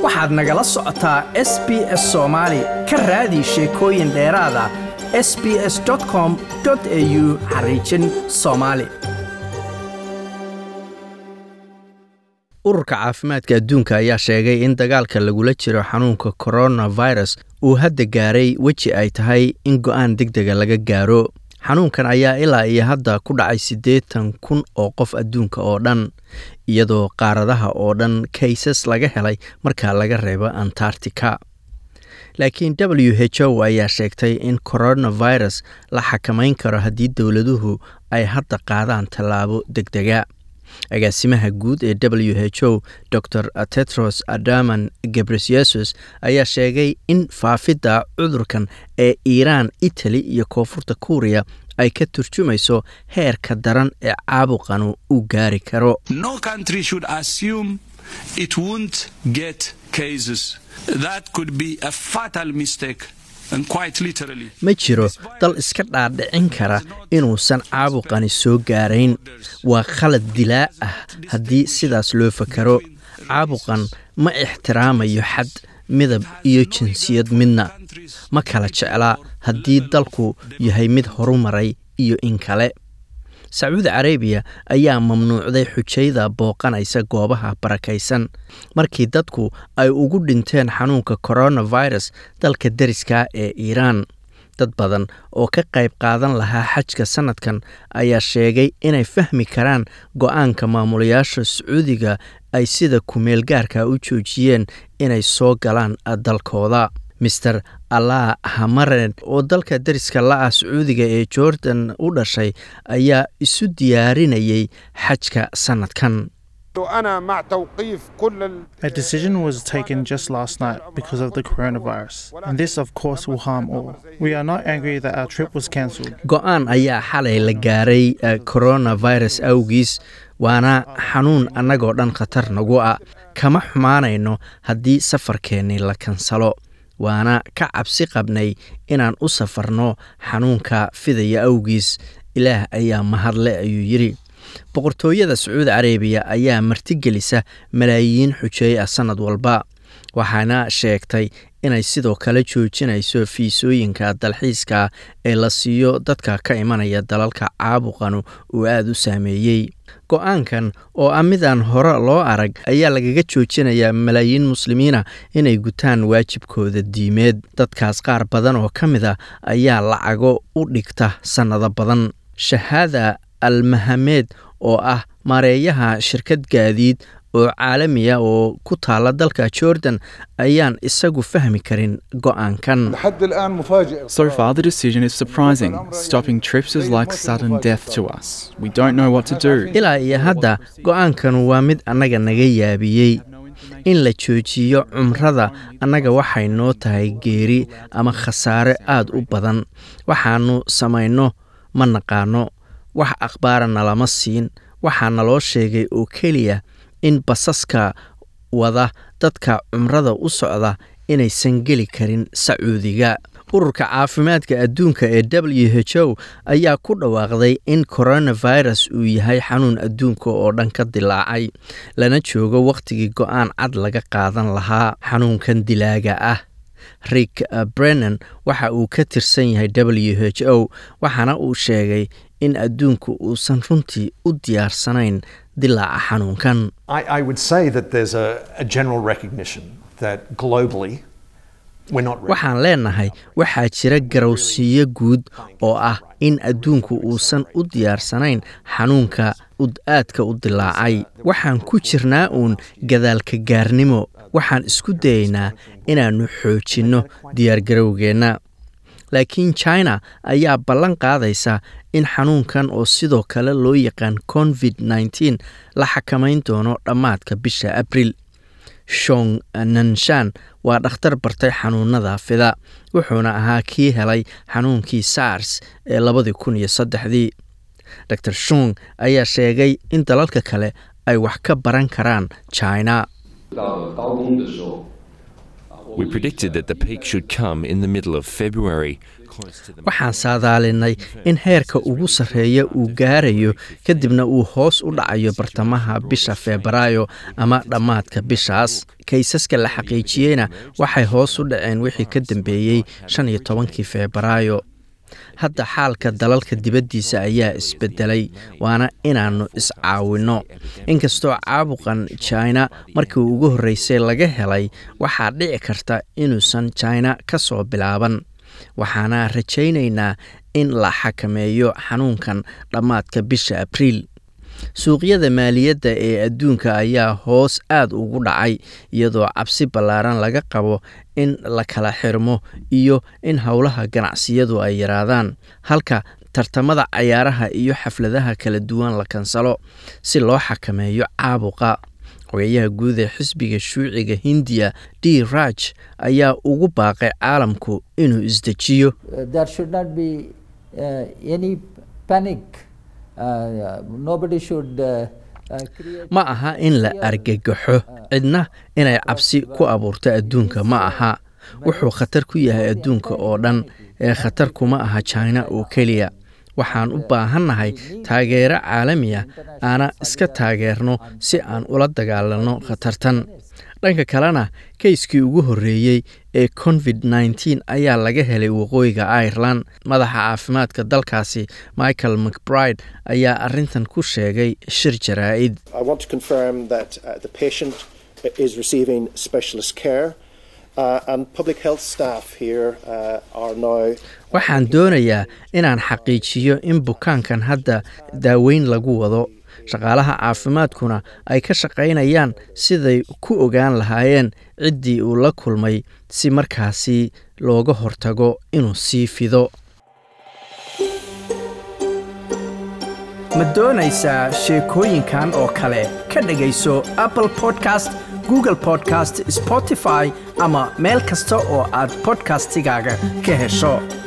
waxaad nagala socotaa s b s soomaali ka raadi sheekooyin dheeraada s b s com au xariijin soomaali ururka caafimaadka adduunka ayaa sheegay in dagaalka lagula jiro xanuunka coronavirus uu hadda gaaray weji ay tahay in go-aan deg dega laga gaaro xanuunkan ayaa ilaa iyo hadda ku dhacay siddeetan kun oo qof adduunka oo dhan iyadoo qaaradaha oo dhan kaysas laga helay marka laga reebo antarctica laakiin w h o ayaa sheegtay in coronavirus la xakamayn karo haddii dowladuhu ay hadda qaadaan tallaabo deg dega agaasimaha guud ee w h o dor tetros adaman gebresyesus ayaa sheegay in faafidda cudurkan ee iiraan itali iyo koonfurta kuuriya ay ka turjumayso heerka daran ee caabuqanu uu gaari karo No country should assume it won't get cases. That could be a fatal mistake. And quite literally. ma jiro dal iska dhaadhicin kara inuusan caabuqani soo gaarayn waa khalad dilaa ah haddii sidaas loo fakaro caabuqan ma ixtiraamayo xad midab iyo jinsiyad midna ma kala jeclaa haddii dalku yahay mid horumaray iyo in kale sacuudi carabiya ayaa mamnuucday xujayda booqanaysa goobaha barakaysan markii dadku ay ugu dhinteen xanuunka coronavirus dalka deriska ee iiraan dad badan oo ka qayb qaadan lahaa xajka sanadkan ayaa sheegay inay fahmi karaan go-aanka maamulayaasha sacuudiga ay sida kumeel gaarka u joojiyeen inay soo galaan dalkooda mister allah hamaren oo dalka deriska la-ah sacuudiga ee jordan u dhashay ayaa isu diyaarinayay xajka sanadkan أنا مع توقيف كل ال... A decision was taken just last night because of the coronavirus, and this, of course, will harm all. We are not angry that our trip was cancelled. go-aan ayaa xalay la gaaray eh, coronavirus awgiis waana xanuun annagoo dhan khatar nagu ah kama xumaanayno haddii safarkeennii la kansalo waana ka cabsi qabnay inaan u safarno xanuunka fidaya awgiis ilaah ayaa mahadle ayuu yidhi boqortooyada sacuudi carabiya ayaa martigelisa malaayiin xujeey ah sannad walba waxaana sheegtay inay sidoo kale joojinayso fiisooyinka dalxiiska ee la siiyo dadka ka imanaya dalalka caabuqanu uu aada u saameeyey go-aankan oo ah midaan hore loo arag ayaa lagaga joojinayaa malaayiin muslimiina inay gutaan waajibkooda diimeed dadkaas qaar badan oo ka mid a ayaa lacago u dhigta sannado badan shahaada almahameed oo ah maareeyaha shirkad gaadiid oo caalamiya oo ku taala dalka jordan ayaan isagu fahmi karin go-aankan لحد الآن مفاجئ So far, the decision is surprising. Stopping trips is like sudden death to us. We don't know what to do. ilaa iyo hadda go-aankan waa mid annaga naga yaabiyey in la joojiyo cumrada annaga waxay noo tahay geeri ama khasaare aad u badan waxaannu samayno ma naqaano wax akhbaarana lama siin waxaa naloo sheegay oo keliya in basaska wada dadka cumrada u socda inaysan geli karin sacuudiga ururka caafimaadka adduunka ee w h o ayaa ku dhawaaqday in coronavirus uu yahay xanuun adduunka oo dhan ka dilaacay lana joogo wakhtigii go-aan cad laga qaadan lahaa xanuunkan dilaaga ah rick brennan waxa uu ka tirsan yahay w h o waxaana uu sheegay in adduunku uusan runtii u diyaarsanayn dilaaca xanuunkan I, I would say that there's a, a general recognition that globally we're not ready. waxaan leenahay waxaa jira garowsiiyo guud oo ah in adduunku uusan u diyaarsanayn xanuunka ud aadka u dilaacay waxaan ku jirnaa uun gadaalka gaarnimo waxaan isku dayaynaa inaannu xoojinno diyaargarowgeenna laakiin china ayaa ballan qaadaysa in xanuunkan oo sidoo kale loo yaqaan covid nteen la xakamayn doono dhammaadka bisha abril shong nanshan waa dhakhtar bartay xanuunada fida wuxuuna ahaa kii helay xanuunkii sars ee labadii kun iyo saddexdii dor shong ayaa sheegay in dalalka kale ay wax ka baran karaan china We predicted that the peak should come in the middle of February. waxaan saadaalinay in heerka ugu sarreeya uu gaarayo kadibna uu hoos u dhacayo bartamaha bisha febraayo ama dhammaadka bishaas kaysaska la xaqiijiyeyna waxay hoos u dhaceen wixii ka dambeeyey shan iyo tobankii febraayo hadda xaalka dalalka dibaddiisa ayaa isbedelay waana inaannu iscaawinno inkastoo caabuqan jina markii ugu horreysay laga helay waxaa dhici karta inuusan jina ka soo bilaaban waxaana rajaynaynaa in la xakameeyo xanuunkan dhammaadka bisha abriil suuqyada maaliyadda ee adduunka ayaa hoos aad ugu dhacay iyadoo cabsi ballaaran laga qabo in la kala xirmo iyo in howlaha ganacsiyadu ay yaraadaan halka tartamada cayaaraha iyo xafladaha kala duwan la kansalo si loo xakameeyo caabuqa xogeyaha guud ee xisbiga shuuciga hindiya d raj ayaa ugu baaqay caalamku inuu isdejiyo ma aha in la argagaxo cidna inay cabsi ku abuurto adduunka ma aha wuxuu khatar ku yahay adduunka oo dhan ee khatar kuma aha jina oo keliya waxaan u baahannahay taageero caalami ah aana iska taageerno si aan ula dagaalanno khatartan dhanka kalena kayskii ugu horreeyey ee covid nteen ayaa laga helay waqooyiga ireland madaxa caafimaadka dalkaasi michael mcbride ayaa arintan ku sheegay shir jaraa'id waxaan doonayaa inaan xaqiijiyo in bukaankan hadda daaweyn lagu wado shaqaalaha caafimaadkuna ay ka shaqaynayaan siday ku ogaan lahaayeen ciddii uu la kulmay si markaasi looga hortago inuu sii fido ma doonaysaa sheekooyinkan oo kale ka dhegayso apple podcast google podcast spotify ama meel kasta oo aad bodkastigaaga ka hesho